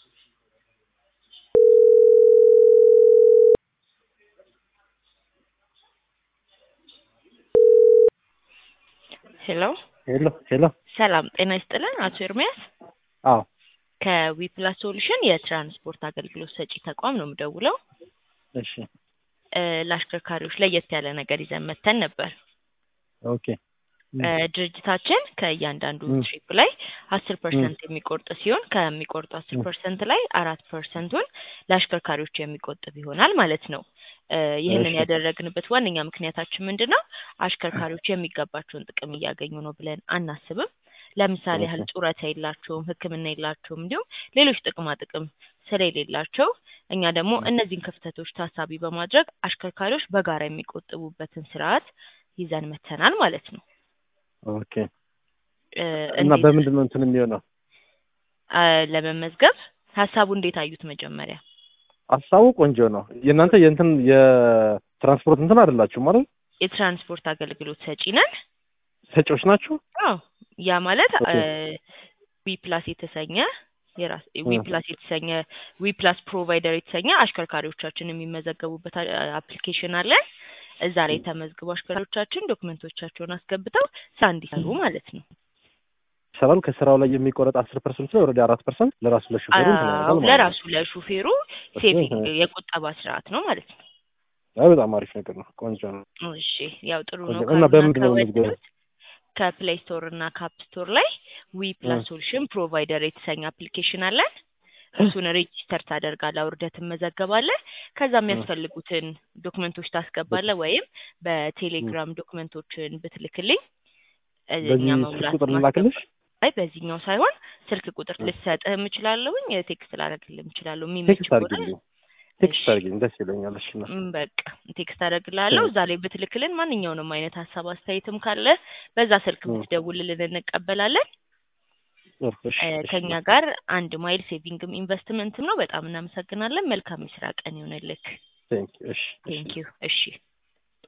ሄሎ ሄሎ ሄሎ። ሰላም ጤና ይስጥልን አቶ ኤርሚያስ አዎ ከዊፕላስ ሶሉሽን የትራንስፖርት አገልግሎት ሰጪ ተቋም ነው የምደውለው። እሺ እ ለአሽከርካሪዎች ለየት ያለ ነገር ይዘን መተን ነበር። ኦኬ እ ድርጅታችን ከእያንዳንዱ ም። ትሪፕ ላይ አስር ፐርሰንት የሚቆርጥ ሲሆን ከሚቆርጡ አስር ም። ፐርሰንት ላይ አራት ፐርሰንቱን ለአሽከርካሪዎች የሚቆጥብ ይሆናል ማለት ነው። እ ይህንን እሺ ያደረግንበት ዋነኛ ምክንያታችን ምንድን ነው? አሽከርካሪዎች የሚገባቸውን ጥቅም እያገኙ ነው ብለን አናስብም። ለምሳሌ ኦኬ ያህል ጡረታ የላቸውም፣ ሕክምና የላቸውም፣ እንዲሁም ሌሎች ጥቅማ ጥቅም ስለሌላቸው እኛ ደግሞ ም። እነዚህን ክፍተቶች ታሳቢ በማድረግ አሽከርካሪዎች በጋራ የሚቆጥቡበትን ስርዓት ይዘን መተናል ማለት ነው። ኦኬ እ እና እንዴት በምንድን ነው እንትን የሚሆነው? አ ለመመዝገብ ሀሳቡ እንዴት አዩት? መጀመሪያ ሀሳቡ ቆንጆ ነው። የእናንተ የእንትን የትራንስፖርት እንትን አይደላችሁም ማለት የትራንስፖርት አገልግሎት ሰጪ ነን። ሰጪዎች ናችሁ? አዎ ያ ማለት ኦኬ ዊ ፕላስ የተሰኘ የራስ እ ዊ ፕላስ የተሰኘ ዊ ፕላስ ፕሮቫይደር የተሰኘ አሽከርካሪዎቻችን የሚመዘገቡበት አፕሊኬሽን አለን። እዛ ላይ ተመዝግቡ አሽከርካሪዎቻችን ዶክመንቶቻቸውን አስገብተው ስራ እንዲሰሩ ማለት ነው። ይሰራል። ከስራው ላይ የሚቆረጥ አስር ፐርሰንት ላይ ወረደ አራት ፐርሰንት ለራሱ ለሹፌሩ እንትን አዎ ያደርጋል ማለት ነው። ለራሱ ለሹፌሩ እሱ ሴቪንግ እ የቁጠባ ስርዓት ነው ማለት ነው። አይ በጣም አሪፍ ነገር ነው። ቆንጆ ነው። እሺ ያው ጥሩ ነው ቆንጆ እና ካሉና በምንድን ነው የምንመዝገበው? ከወደዱት ከፕሌይ ስቶር እና ካፕ ስቶር ላይ ዊ እ ፕላስ ሶሉሽን ፕሮቫይደር የተሰኘ አፕሊኬሽን አለን። እሱን ሬጂስተር ታደርጋለህ፣ አውርደህ ትመዘገባለህ። ከዛ እ የሚያስፈልጉትን ዶክመንቶች ታስገባለህ፣ ወይም እ በቴሌግራም ዶክመንቶችን ብትልክልኝ እ እኛ በዚህ ስልክ መሙላት ቁጥር ማስገባ ልላክልሽ? አይ በዚህኛው ሳይሆን ስልክ ቁጥር እ ልሰጥህም እችላለሁኝ ቴክስት ላደርግልህም እችላለሁ የሚመች ቴክስት ከሆነ አድርጊልኝ። እሺ ቴክስት አድርጊልኝ ደስ ይለኛል። እሺ ነው እም፣ በቃ ቴክስት አደርግልሃለሁ። እ እዛ ላይ ብትልክልን ማንኛውንም አይነት ሀሳብ አስተያየትም ካለ በዛ ስልክ እ ብትደውልልን እንቀበላለን። እ እሺ እ እሺ ከኛ ነው ጋር አንድ ማይል ሴቪንግም ኢንቨስትመንትም ነው። በጣም እናመሰግናለን። መልካም የስራ ቀን ይሆንልክ። ቴንክ እሺ እሺ ቴንክ ዩ። እሺ